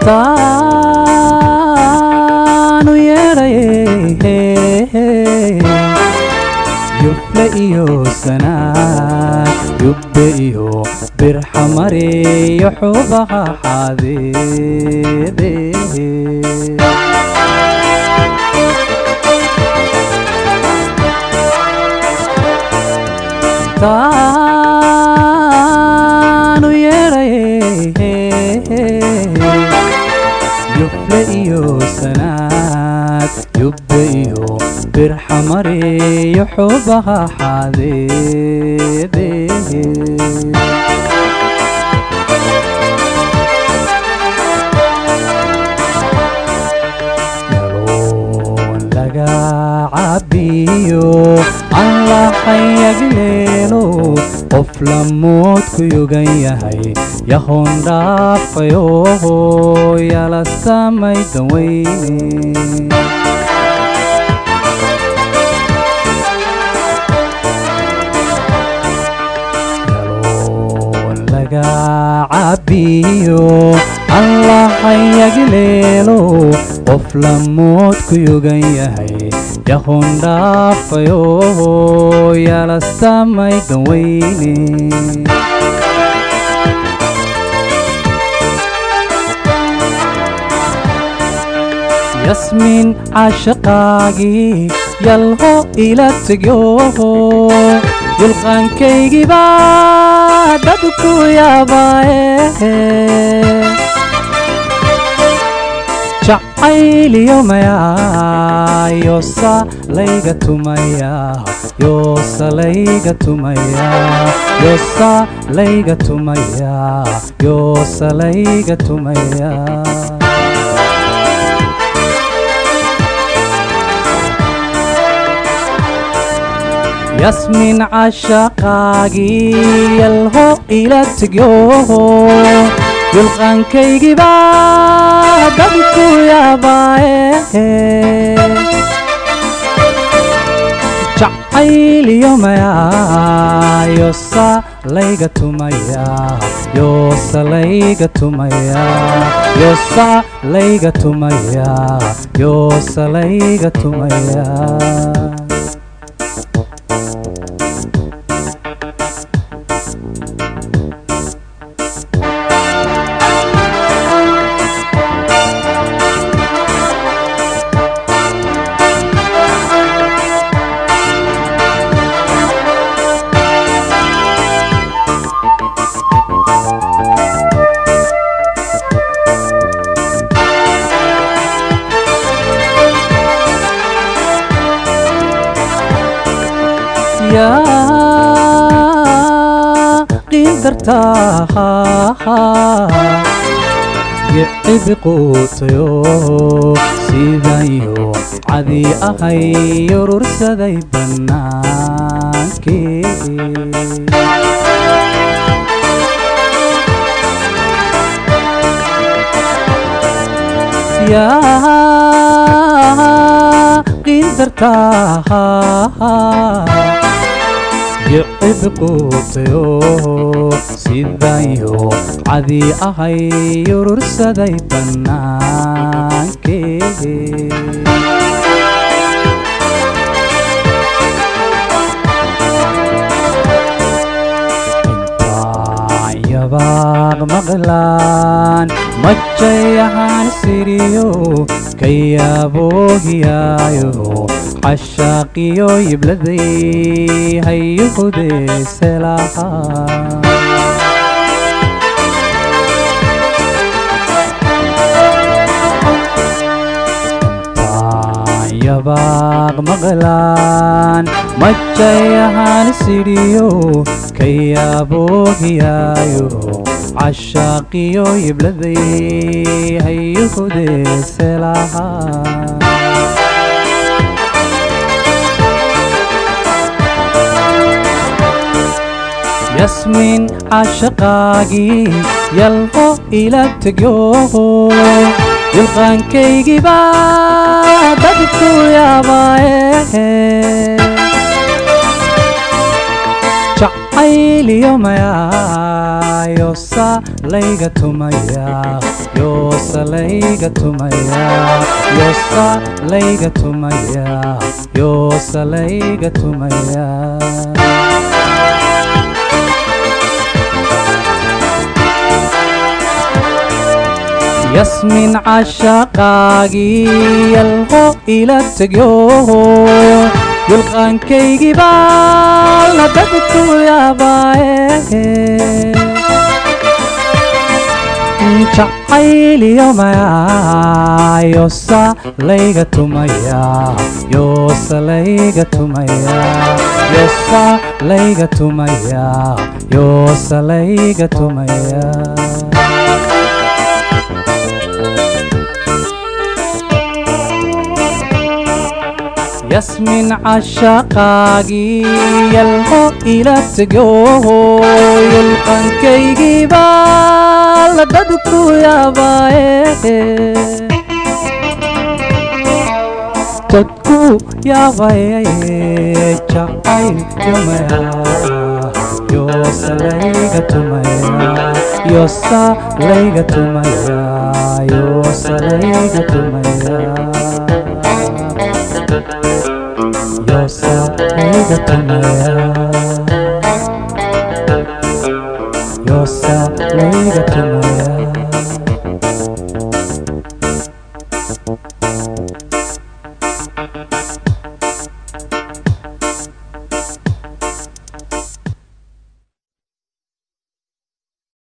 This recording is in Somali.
taanu yeedhaye yufle iyo sanaad yubbe iyo birxamariyo xubaha xadeede taanu yeedhaye yufle iyo sanaad yubbe iyo birxamariyo xubaha xadeede yaloon laga cabiyo aan laxayagleelo qof lamoodku yogan yahay yahoon dhaafayo yala samay daweyne yaloon laga cabiyo aan laxayagleelo qof lamoodku yogan yahay yahoon dhaafayo yala samay daweyne yasmiin caashaqaagii yalho ila tegyo yulqaankaygiba dadku yaabaaye jacayliyo mayaa yoosa layga tumaya yoosa layga tumaya yoosa layga tumaya yoosa layga tumaya yasmiin caashaqaagii yalho ila tegyo yulqaankaygiba dadku yaabaaye jacayliyo mayaa yoosa layga tumaya yoosa layga tumaya yoosa layga tumaya yoosa layga tumaya yaa qiindartaa yicibi quutayo sidayo cadi ahay urursaday bannaankii yaa qiindartaa yicib quutayo sidayo cadi ahay urursaday bannaankii yabaaq maqlaan majayahaan siriyo kayaaboohiyaayo cashaaqiyo yibladay hayuhudeeselahaa yabaaq maqlaan majayahaan sidhiyo kayaaboohiyaayo cashaaqiyo yibladay hayuhudeeselahaa yasmiin caashaqaagii yalho ila tegyo yulqaankaygiba dadku yaabaaye jacayliyo mayaa yoosa layga tumaya yoosa layga tumaya yoosa layga tumaya yoosa layga tumaya yasmin cashaqaagii yalqo ila tegyo yulqaankaygii baa la dadku yaabaaye jacayliyo mayaa yoosa layga tumaya yoosa layga tumaya yoosa layga tumaya yoosa layga tumaya yasmin cashaqaagii yalqo ila tegyo yulqankaygii baa la dadku yaabaaye dadku yaabaye jacaylkumaya yoosa layga tumaya yoosa layga tumaya yoosa layga tumaya yoosa layga tumaya yoosa layga tumaya